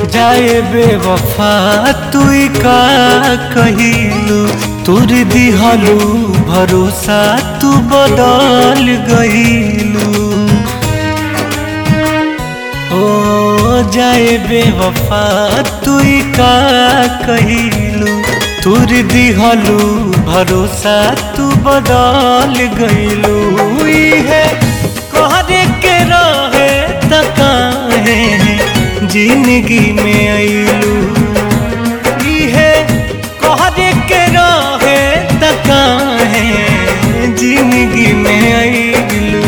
जाए बेवफा तू का कहिलू तुर दिहलू भरोसा तू बदल गईलू ओ जाए बेवफा तू का कहिलू तुर दिहलू भरोसा तू बदल गईलू है कहरे के रहे तकाहे जिंदगी में अइलू है कहरे के रहे तकाहे जिंदगी में अइलू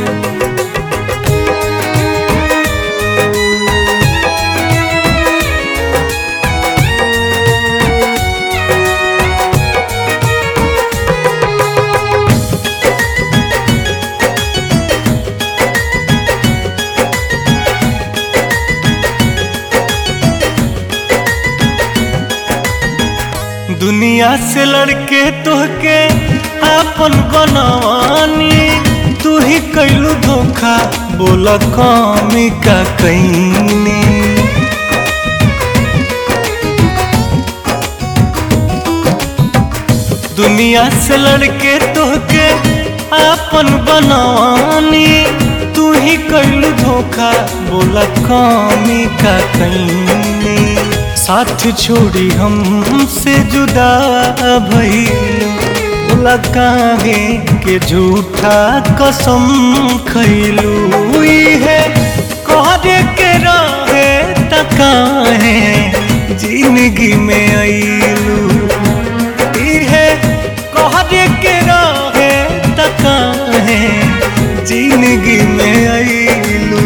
दुनिया से लड़के तोहके आपन बनवानी तू ही कैलू धोखा बोल कमी का कैनी दुनिया से लड़के तोहके आपन बनवानी तू ही कैलू धोखा बोल कमी का कैनी साथ छोड़ी हमसे जुदा भइलू लकाहे के झूठा कसम खैलू है कहरे के रहे तकाहे जिंदगी में अइलू है कहरे के रहे तकाहे जिंदगी में अइलू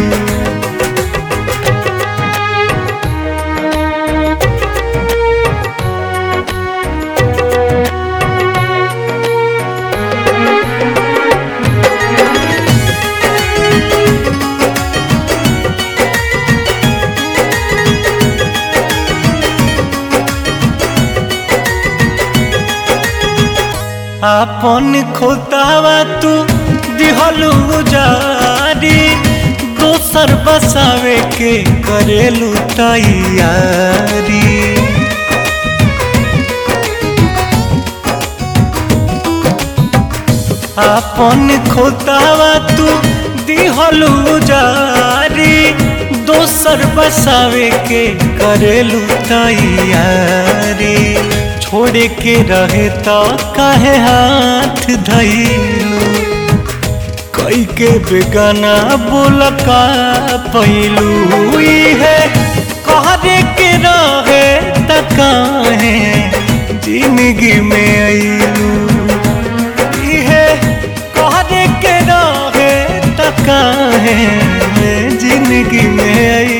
आपन खोतावा तू दिहलू जारी दोसर बसावे के करेलू तैयारी आपन खोतावा तू दिहलू जारी दोसर बसावे के करेलू तैयारी छोड़े के रहे तो काहे हाथ धैलू कई के बेगाना बोल का पैलू है कहरे के रहे तकाहे जिंदगी में अइलू है कहरे के रहे तकाहे जिंदगी में अइलू